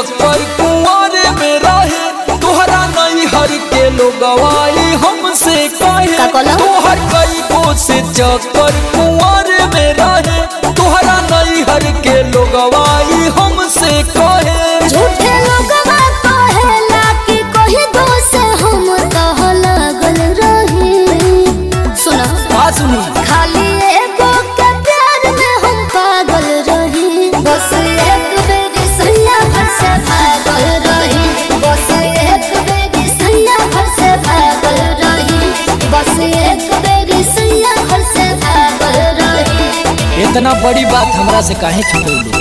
चक्कर कुंवारे में रहे तोहरा नहीं हर के लोगवाई हमसे कहे का कहला? तोहर कई को से चक्कर कुंवारे में रहे तोहरा नहीं हर के लोगवाई हमसे कहे झूठे लोगवा कहेला कि कोई दोष हम कह लागल रही सुना बात सुनी खाली एगो के प्यार में हम पागल रही बस एक बेरी सैया घर से भागल रही बस एक बेरी सैया घर से भागल रही बस एक बेरी सैया घर से भागल रही इतना बड़ी बात हमरा से काहे छुपौली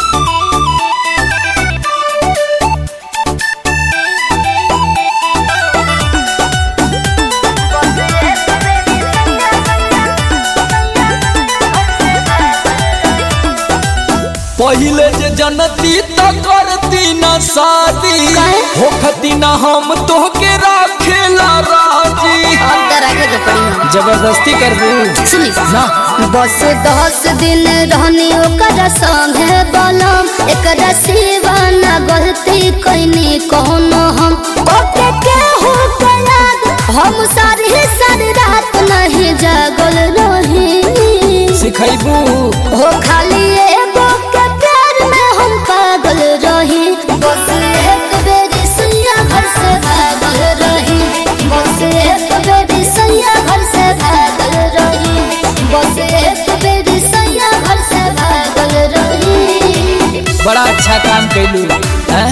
पहिले जे जनती त करती न शादी काहे? होखती न हम तोहके राखेला राजी अब डरागे के पड़ी हम जबरदस्ती कर दू सुनी ना बस दस दिन रहनी ओकर संगे बलम एकरा सिवा न गलती कैनी कौनो हम ओके केहू के याद हम सारी सारी रात नहीं जागल रही सिखैबू हो खाली एगो के प्यार में हम पागल रही बस एक बेरी सैया घर से भागल रही बस एक बेरी सैया घर से भागल रही बस एक बेरी सैया घर से भागल रही बड़ा अच्छा काम कैलू हैं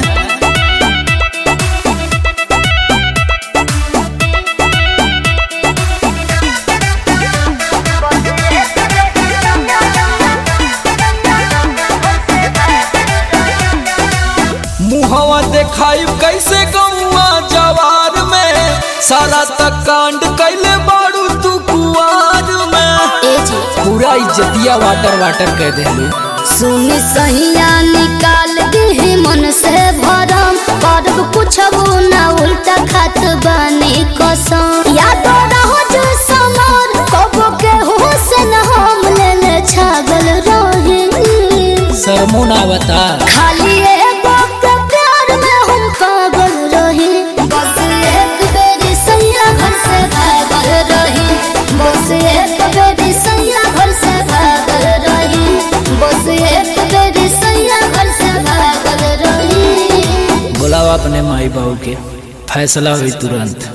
मुहवा देखाई कैसे गौआ जवार में सारा तक कांड कैले बाड़ू तू कुआर में ए जी पूरा इज्जतिया वाटर वाटर कह देलू सुन सहिया निकाल दी मन से भरम करब कुछबो ना उल्टा खात बानी कसम याद रहो जो समर कबो के हुसन हम ले ले छागल रही शर्मो ना बता खाली एगो के प्यार में हम पागल रही बस एक बेरी सैया घर से भागल रही बस एक बेरी सैया घर से भागल रही बस एक बेरी सैया घर से भागल रही बुलावा अपने माई बाबू के फैसला हुई तुरंत